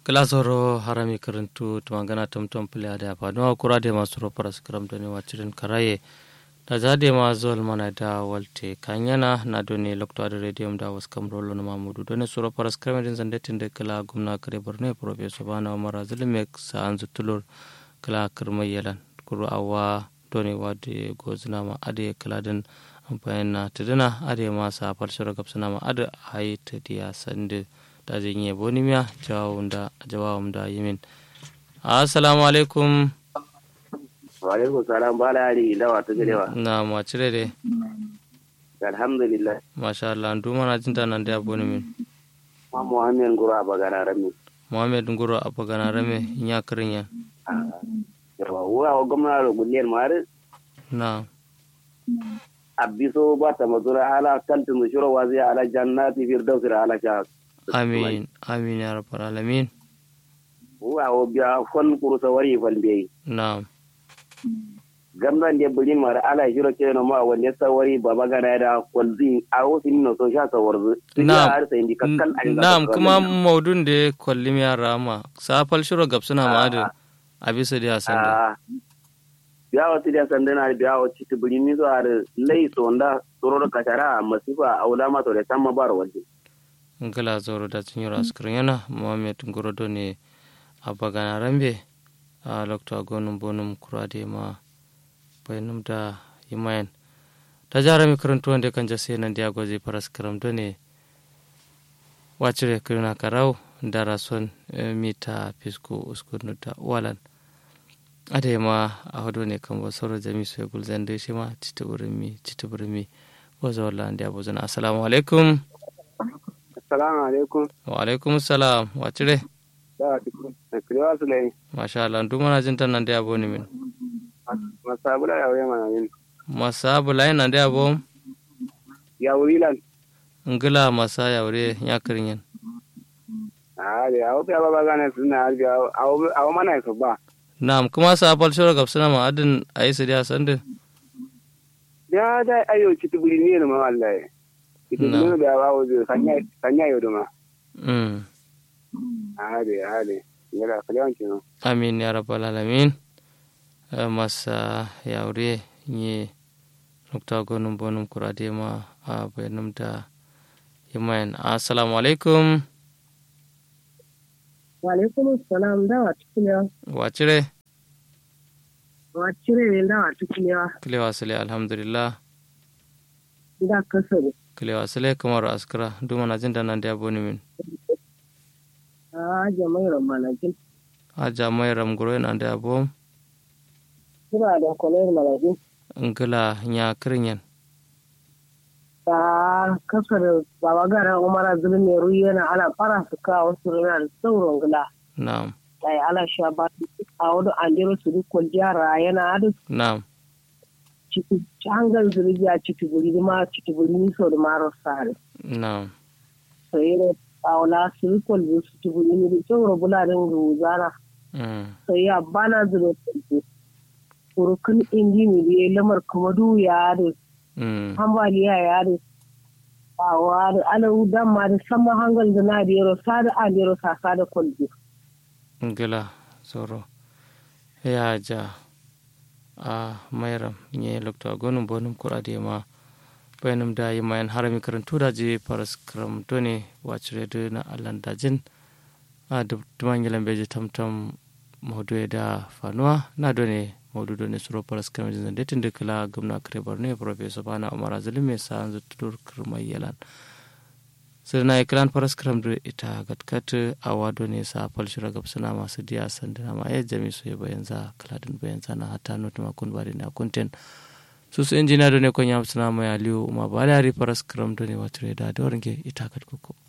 glasoro harami karantu tumangana tomtom pile ade apa no kura de masuro paras kram doni wachirin karaye da jade ma zol mana da walte kanyana na doni lokto ade radio da was kam rolo na mamudu doni suro paras kram din zande tinde kala gumna kare borne professor bana umar zulmek sa anzu tulur kala kirmayelan kuru awa doni wade gozna ma ade kala din amfani na tuduna ade ma sa falshara gapsana ma ade hayi tadiya sande da zai yi boni miya jawabin da yi min assalamu alaikum wa alaikum salam ba la yari dawa ta gidewa na ma cire de alhamdulillah masha Allah ndu mana jinta nan da boni min ma muhammed nguro a bagana rami muhammed nguro a bagana rame nya kirin yan yawa wa wa gwamna da gulliyar mari na abiso ba ta mazura ala kaltin shiro wazi ala jannati firdausi ala sha amin amin ya rabbal alamin wa o biya fon kuru sawari fal biyi na gamnan de bulin mara ala shiro ke no ma wanda sawari baba gana da kwalzi a wasu no so sha sawarzu Na'am. har sai indi kakkan an na'am kuma maudun da kwallim ya rama safal shiro gabsuna ma da a bisa da sanda a biya wata da sandana biya wata ci bulin ni so har lai so nda tsoro kashara masifa aula ma to da tamma bar wanda ngala zoro da tun yura askirin yana muhammed ngoro do ne a bagana rambe a lokta gonum bonum kurade ma bayanum da yimayen ta jara mi karantu wanda kan jase nan dia goje paras karam do ne wacire kirina karau da rason eh, mita fisko uskunu da walan ade ma a hodo ne kan bo soro jami so gul zande shi ma cita mi cita mi wazo wala ndia bozana assalamu alaikum assalamu alaikum wa alaikum salam wacire da tikun kriwa sulai masha Allah duk mana jin tan nan da yabo ni min masabula ya wuya mana yin masa bulai nan da yabo ya wuri lan ngila masa ya wure ya kirin yan a da ya wuya baba gane suna harbi a wa mana su ba na'am kuma sa fal shura gab suna ma adin ayi su da sande ya da ayo citu buri ne ma wallahi citu Na. buri da ba wuzo sanya sanya yau da ma mm a da ya da ya da kalewan kino amin ya rabbal alamin Eh, masa ya wure ni nukta gonum bonum kurade ma a bayanum da yimayen assalamu alaikum Walaikum salam dawa tukulewa. wacire Wa cire ne dawa tukulewa. kilewa sile alhamdulillah Da kasare. kilewa sile kamar askara duk mana jin tan nan da yabo ni min A jama'i ramanajin. aja mai ramguro nan da yabo Kira da kwalayar manajin. ngila nya kirinyen Ta kasar baba gara umara zulun ne ruyi yana ala fara su kawo su rana da sauran gila. na'am Ta yi ala sha ba a wani andero su duk jara yana adu na'am ciki hangar zurgiya ciki guri ma ciki guri ni so da maro sare. na'am Sai ne a su rikon su ciki guri ni da sauran bularin ruzana. mm. sai ya bana zuwa kanku kurukun injini da ya lamar kuma du ya da mm. hambaliya ya da awa da alau dan ma da sama hangal da na da yaro sa da an yaro sasa da kwalbi ngila soro ya ja a mayram nye lokto gonum bonum kurade ma bayanum da yi mayan harami karantu da je paras kram done wacire de na allan dajin a dub tumangilan beje tamtam mawdu da fanuwa na done mawdu done suro paras kram jin de tinde kala gumna kare borne professor bana umar azlime sa anzu tudur kirmai yalan sirna ikran paras kram do ita gatkat a wado ne sa falshira gab suna masu diya sandana ma ya jami su ya bayan za kaladin bayan zana hata not ma kun bari na kunten su su injina do ne kon yam suna ma ya liyo ma ba da ri paras kram do ne watire da dorin ke ita gat koko